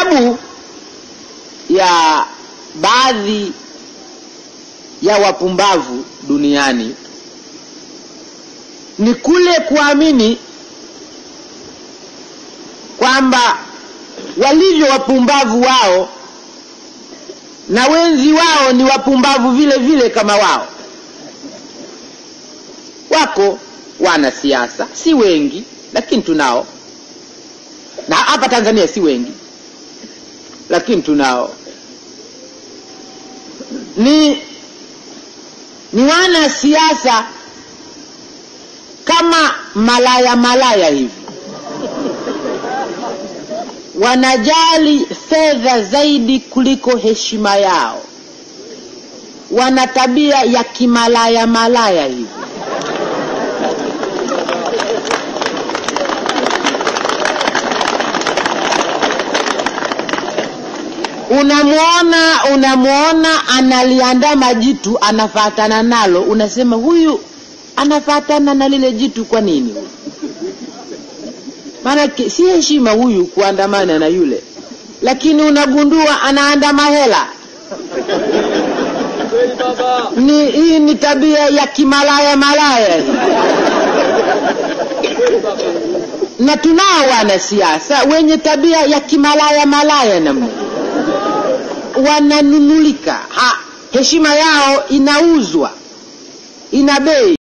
sababu ya baadhi ya wapumbavu duniani ni kule kuamini kwamba walivyo wapumbavu wao na wenzi wao ni wapumbavu vile vile kama wao wako wanasiasa si wengi lakini tunao na hapa tanzania si wengi lakini tunao ni ni wanasiasa kama malaya malaya hivi wanajali fedha zaidi kuliko heshima yao wana tabia ya kimalaya malaya hivi unamwona unamwona analiandama jitu anafatana nalo unasema huyu anafatana na lile jitu kwa nini maana si heshima huyu kuandamana na yule lakini unagundua anaandama hela ni hii ni tabia ya kimalaya malaya hii na tunao wanasiasa wenye tabia ya kimalaya malaya namna wananunulika ha, heshima yao inauzwa ina bei